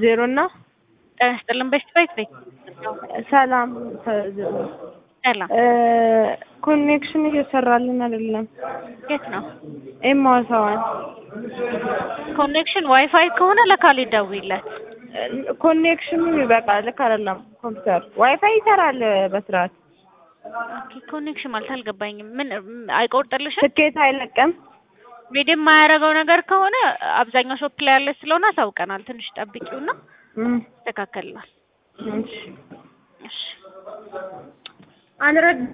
ዜሮ እና ጤና ይስጥልን በሽት ቤት ቤት ሰላም ሰላም ኮኔክሽን እየሰራልን አይደለም። የት ነው ኤማዋሳዋን ኮኔክሽን ዋይፋይ ከሆነ ለካል ይደውይለት ኮኔክሽኑ በቃ ልክ አይደለም። ኮምፒውተር ዋይፋይ ይሰራል በስርዓት ኦኬ ኮኔክሽን ማለት አልገባኝም ምን አይቆርጥልሽም ትኬት አይለቅም። ሜድ የማያደርገው ነገር ከሆነ አብዛኛው ሾፕ ላይ ያለች ስለሆነ አሳውቀናል ትንሽ ጠብቂውና እም፣ ይስተካከልናል እሺ እሺ አንረድ